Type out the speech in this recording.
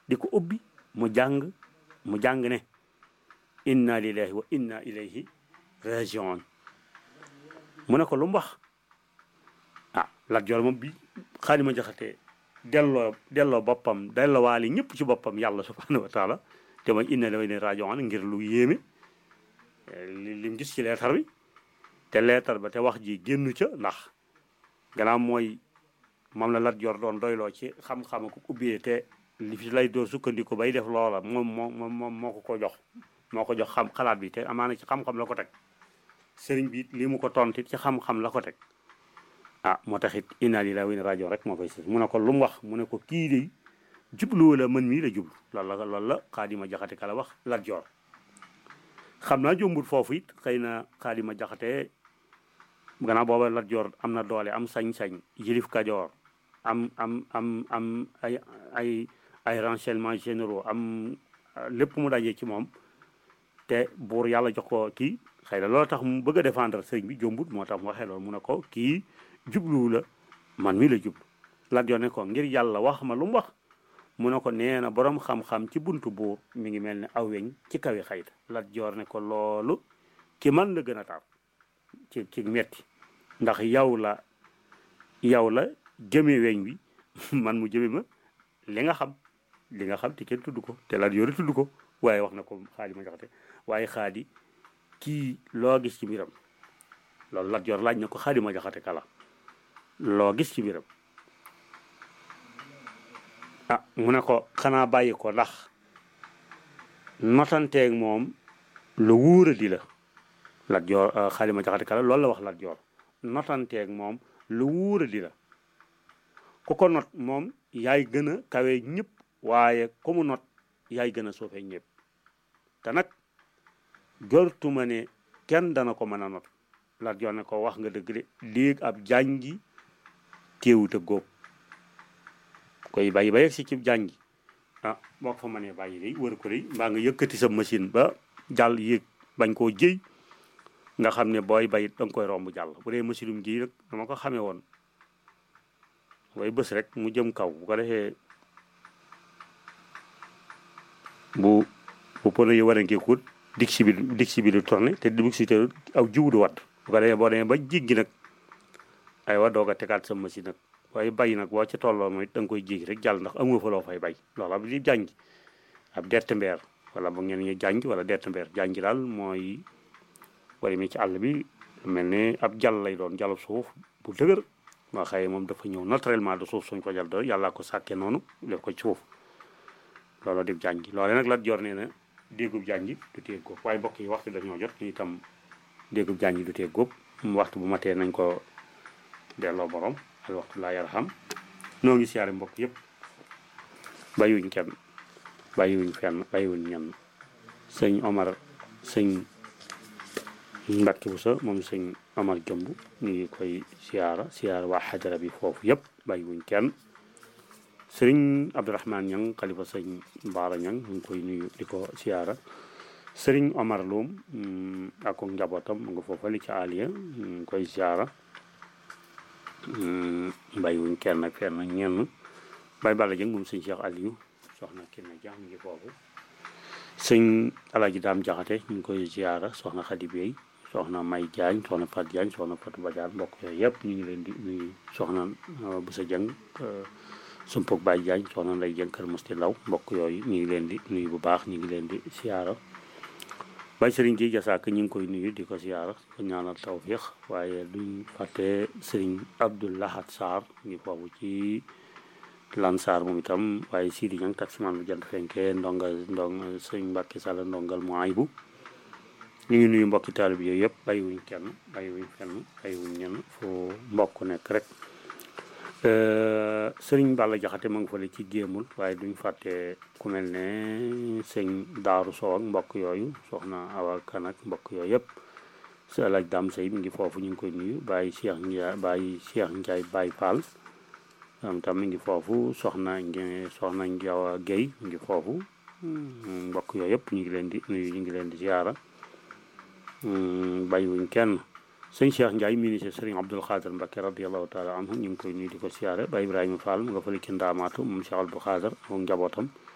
di ko ubbi mu jàng mu jàng ne inna lillahi wa inna ilayhi rajiun mu ne ko lu mu wax ah Lat Joor moom bi Xaalima Jaxate delloo delloo boppam delloo waali ñëpp ci boppam yàlla subhanahu wa taala te mooy inna lillahi rajiun ngir lu yéeme li lim gis ci leetar bi te leetar ba te wax ji génnu ca ndax gannaaw mooy moom la Lat Joor doon doyloo ci xam-xam ko ubbee te li fi lay door sukkandiku bay def loola moom moo moom moo ko ko jox moo ko jox xam xalaat bi te amaana ci xam-xam la ko teg sëriñ bi li mu ko tontit ci xam-xam la ko teg ah moo tax it inna lillahi wa inna rajo rek moo koy si mu ne ko lu mu wax mu ne ko kii de jublu wala man mii la jublu loolu la loolu la xaadima jaxate ka la wax Lat Joor xam naa jombul foofu it xëy na xaadima jaxate gannaaw booba Lat Joor am na doole am sañ-sañ yilif Kajoor am am am am ay ay ay renseignements généraux am lépp mu dajee ci moom te buur yàlla jox ko kii xëy na loolu tax mu bëgg a défendre sëriñ bi jombut moo tax mu waxee loolu mu ne ko kii jubluwu la man mi la jublu Lat Joor ne ko ngir yàlla wax ma lu mu wax mu ne ko nee na boroom xam-xam ci buntu buur mi ngi mel ne aw weñ ci kawi xayta Lat Joor ne ko loolu ki man la gën a tar ci ci metti ndax yow la yow la jëme weñ wi man mu jëme ma li nga xam li nga xam te kenn tudd ko te Lat Joor tudd ko waaye wax na ko Xaalima Jaxate waaye xaadi kii loo gis ci mbiram loolu Lat Joor laaj na ko Xaalima Jaxate kala loo gis ci mbiram ah mu ne ko xanaa bàyyi ko ndax notanteeg moom lu wuura di la Lat Joor Xaalima Jaxate kala loolu la wax Lat Joor notanteeg moom lu wuura di la ku ko not moom yaay gën a kawe ñëpp waaye ku mu not yaay gën a suufee ñëpp te nag jortuma ne kenn dana ko mën a not Lat Joor ne ko wax nga dëgg de léegi ab jàngi téewut a góob koy bàyyi ba yegg si ci jàngi ah boo ko fa mënee bàyyi day wër ko day mbaa nga yëkkati sa machine ba jàll yéeg bañ koo jëy nga xam ne booy bayit da nga koy romb jàll bu dee machine um ji rek dama ko xamee woon way bës rek mu jëm kaw bu ko defee bu bu pono yi war a ngeekut dig si bi dig si bi du tourné te dig si te aw jiwu du wadd bu ko defee boo demee ba jéggi nag ay wa doog a tegaat sa machine nag waaye bay nag boo ca tolloo mooy da nga koy jéggi rek jàll ndax amoo fa loo fay bay loolu ab li jàngi ab dett mbeer wala bu ngeen ñu jàngi wala dett mbeer jàngi daal mooy bari mi ci àll bi mel ne ab jàll lay doon jàllu suuf bu dëgër waa xëye moom dafa ñëw naturellement de suuf suñ ko jàll doon yàlla ko sàkkee noonu def ko ci suuf looloo dib jàngi loole nag Lat Joor nee na déggub jàngi du tee góob waaye mbokk yi waxtu dañoo jot ñu itam déggub jàngi du tee góob waxtu bu matee nañ ko delloo borom al waxtu laa yarham noo ngi siyaare mbokk yëpp bàyyiwuñ kenn bàyyiwuñ fenn bàyyiwuñ ñenn sëñ Omar sëñ Mbàkke bu sa moom sëñ Omar Jëmb ñu ngi koy siyaara siyaara waa xajara bi foofu yëpp bàyyiwuñ kenn sëriñ Abdourahman Ñang xalifa sëñ Baara Ñang ñu ngi koy nuyu di ko siyaara sëriñ Omar Loum ak ko njabootam mu nga foofali ci Aliya ñu ngi koy siyaara bàyyiwuñ kenn ak fenn ak ñenn Baye Balla Jëng moom sëñ Cheikh Aliou soxna Kine Dia mu ngi foofu sëñ Alaaji Daam Jaxate ñu ngi koy siyaara soxna Xadi Bey soxna May Jaañ soxna Fat Jaañ soxna Fatu Badiane mbokk yooyu yëpp ñu ngi leen di nuyu soxna Busa Jëng sumpug Baye Jaañ soxna Nday Jëng Kër Musti Law mbokk yooyu ñu ngi leen di nuyu bu baax ñu ngi leen di siyaara Baye Sëriñ ji jasaaka ñu ngi koy nuyu di ko siyaara ko ñaanal tawfiix waaye duñ fàtte Sëriñ Abdou Lahad Sarr ngi foofu ci Lansar moom itam waaye Sidi Ñang taximan bu jant fenke ndonga ndong sëñ Mbàkke Sall ndongal mu aybu ñu ngi nuyu mbokki taalib yooyu yëpp bàyyiwuñ kenn bàyyiwuñ kenn bàyyiwuñ ñenn fu mbokk nekk rek sëriñ Balla Jaxate ma ngi fële ci géemul waaye duñ fàtte ku mel ne sëñ Daaru Sow ak mbokk yooyu soxna Awa Kan ak mbokk yooyu yëpp si Alaj Dam Sey mi ngi foofu ñu ngi koy nuyu bàyyi Cheikh Ndiaye bàyyi Cheikh Ndiaye Baye Fall am tam mi ngi foofu soxna nge soxna Njawa Guèye mi ngi foofu mbokk yooyu yëpp ñu ngi leen di nuyu ñu ngi leen di ziara bàyyiwuñ kenn sëñ Cheikh Ndiaye ministre sëriñ Abdul Xaadir Mbakke radiallahu taala anhu ñu ngi koy nuyu di ko siyaare ba Ibrahima Fall mu nga fële ci ndaamaatu moom Cheikh Abdul Xaadir moom njabootam